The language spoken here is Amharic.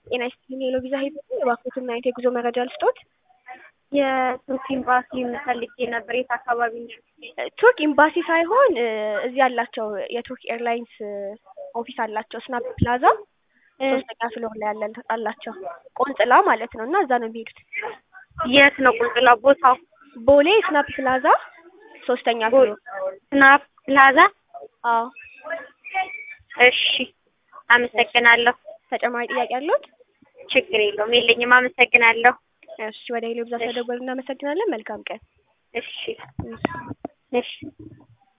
ጤና ይስጥልኝ የሎ ቪዛ ሄድ እባክዎትን አይነት የጉዞ መረጃ ልስጦት? የቱርክ ኤምባሲ ፈልጌ ነበር። የት አካባቢ ነው? ቱርክ ኤምባሲ ሳይሆን እዚህ ያላቸው የቱርክ ኤርላይንስ ኦፊስ አላቸው ስናፕ ፕላዛ ሶስተኛ ፍሎር ላይ ያለ አላቸው ቆንጽላ ማለት ነው። እና እዛ ነው የሚሄዱት። የት ነው ቁንጽላ ቦታው? ቦሌ ስናፕ ፕላዛ ሶስተኛ ፍሎር። ስናፕ ፕላዛ። አዎ እሺ፣ አመሰግናለሁ። ተጨማሪ ጥያቄ አለዎት? ችግር የለውም የለኝም። አመሰግናለሁ። እሺ፣ ወደ ሄሎ ብዛ ስለደወሉ እናመሰግናለን። መልካም ቀን። እሺ እሺ